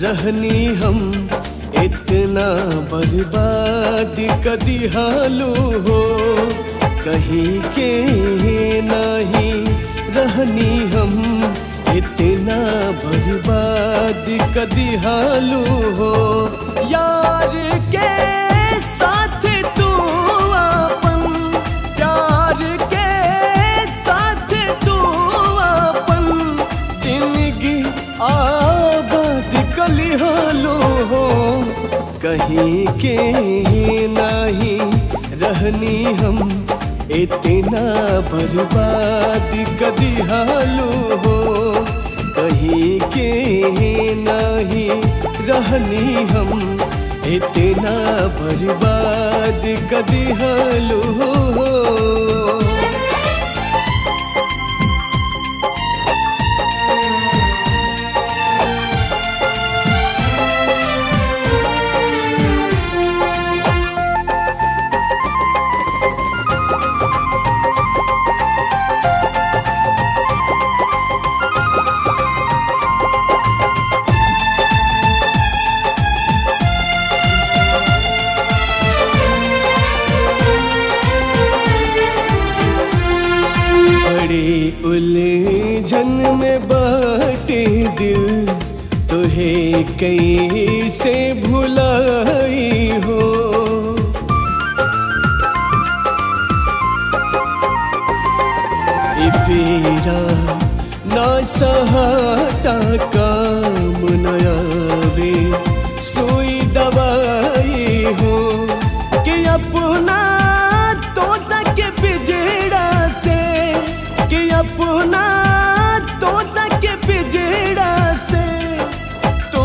रहनी हम इतना बर्बाद कदी हालू हो कहीं के नहीं रहनी हम इतना बर्बाद कदी हालू हो यार के साथ तू अपन प्यार के साथ तू अपन जिंदगी आबाद कली हालो हो कहीं के नहीं रहनी हम इतना बर्बाद कदी हालो हो कहीं के नहीं रहनी हम इतना बर्बाद कदी हालो हो बड़ी उलझन में बाटे दिल तुहे कहीं से भुलाई हो ई पीरा ना सहाता काम नयावे सुई दवाई हो कि अपना तो तक पिजड़ा से कि अपना तो तक पिजड़ा से तू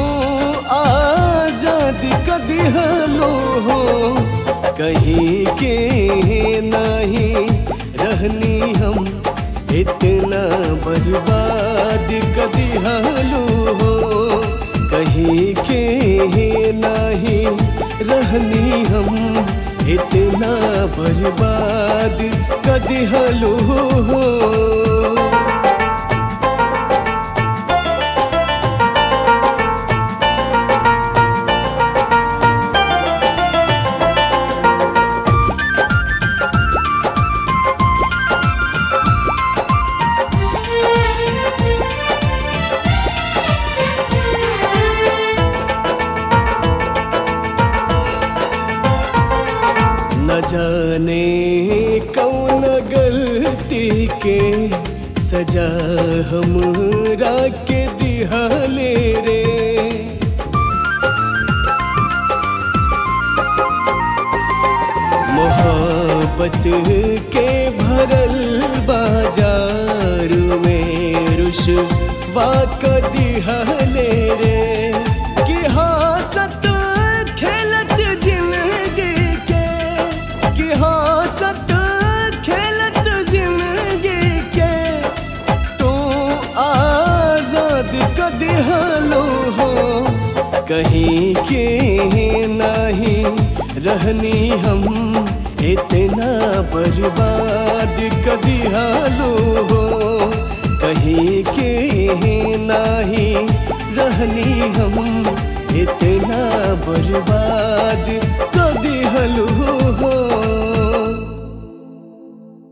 आजाद कदी हलो हो कहीं के नहीं रहनी हम इतना बर्बाद कदी हालो हो कहीं के नहीं रहनी हम इतना बर्बाद कदी हालो हो न जाने कौन गलती के सजा हमरा के दिहाले रे मोहब्बत के भरल बाजार में रुशवा क दिहाले रे कि हंसत खेलत जिंदगी के कि हंसत खेलत जिंदगी के तू आजाद क दिहलो हो कहीं के नहीं रहनी हम इतना बर्बाद कदी हालो हो कहीं के नहीं रहनी हम इतना बर्बाद कदी हलो हो